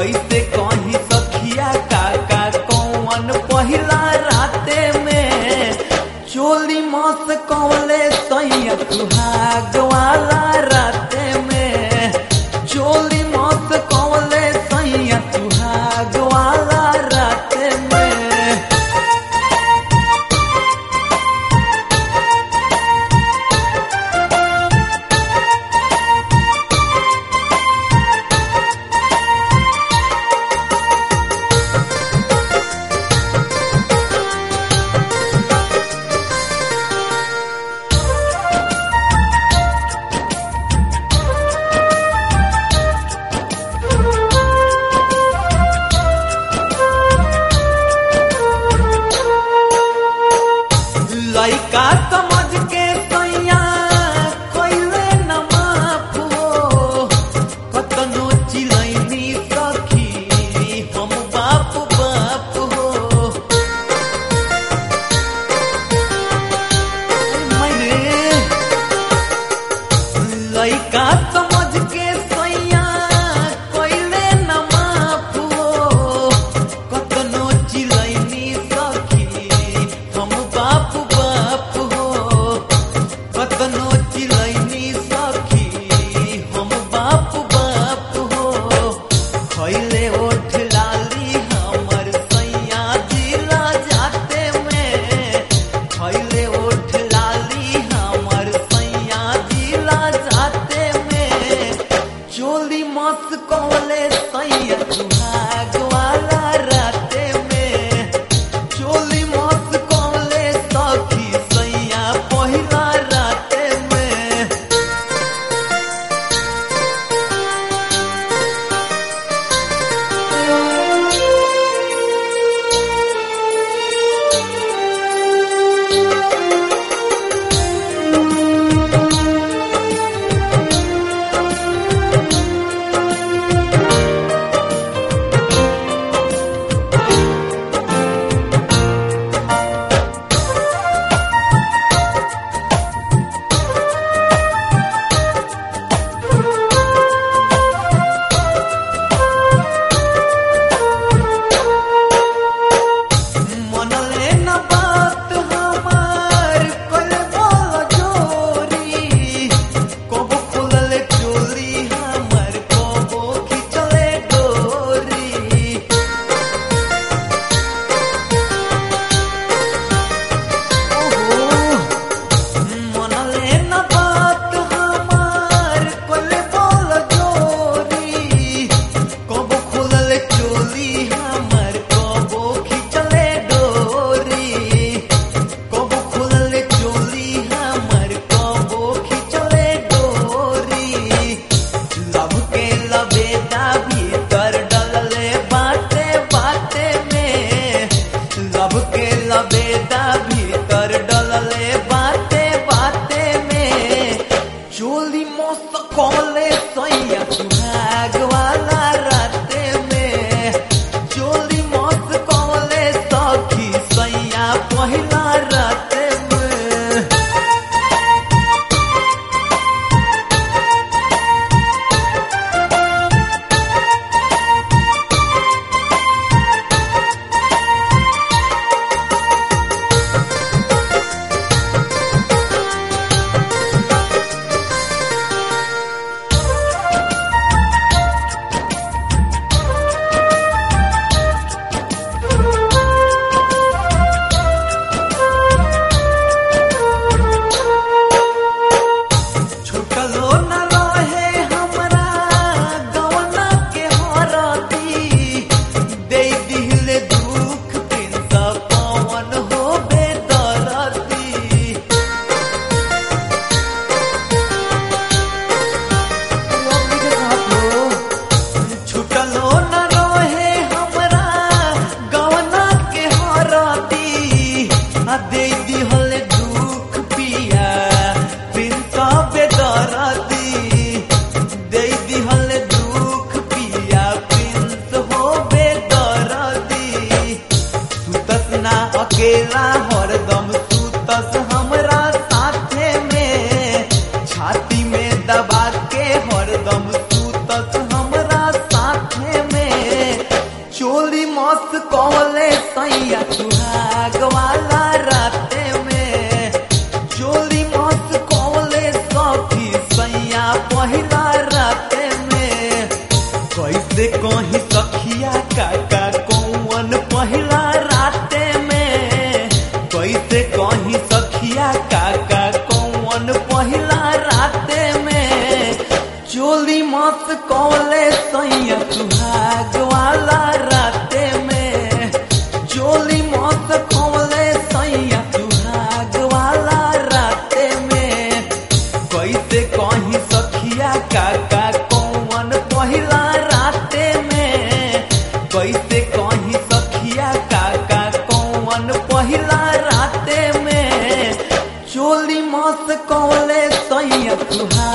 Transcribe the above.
कैसे कहीं सखिया काका कौन पहिला राते में चोली मस कौले सैया सुहाग वाला राते में चोली मस कौले सैया सुहाग वाला राते में लइका समझ के सैया कइले न माफ हो कतनो चिलैनी सखी हम बाप बाप हो मैरे लइका समझ के सैया कइले न माफ हो कतनो चिलैनी सखी हम बाप बाप हो कतनो चिलैनी सखी हम बाप बाप हो खैले ओठ लाली हमर सैया जिला जाते में खैले ओठ लाली हमर सैया जिला जाते में चोली मस कौले सैया सुहाग वाला राते में चोली मस कौले सखी सैया पहिला राते में मनले न बात हमार कल बोल जोरी कबो खुलले चोली हमर कबो खिचले डोरी मनले न बात हमार कल बोल जोरी कबो खुलले चोली हमर कबो खिचले डोरी कबो खुलले चोली हमर कबो खिचले डोरी लब के लबेदा भीतर डलले बाटे बाटे में लब के लबेदा भीतर डलले बाटे बाटे में चोली मस्त कौले सैया सुहाग वाला राते में चोली मस्त कौले सखी सैया पहिला राते में छुटलो न रहे हमरा गवना के हरती दे दिले दुख दिन त पवन हो बेदरती छुटलो न रहे हमरा गवना के हरती आ दे दिहले दुख पिया बिन सबे दरदी दे दिहले दुख पिया बिन हो बेदरदी सुतस ना अकेला हरदम सुतस हमरा साथे में छाती में दबा के हरदम सुतस हमरा साथे में सैया सुहाग वाला राते में चोली मत कौले सखी सैया पहिला राते में कैसे कहीं सखिया काका कौन पहिला राते में कैसे कहीं सखिया काका कौन पहिला राते में चोली मत कौले सैया सुहाग वाला राते में चोली मत कौले सैया सुहाग वाला राते में कैसे कहीं सखिया काका कौन पहिला राते में कैसे कहीं सखिया काका कौन पहिला राते में चोली मत कौले सैया सुहा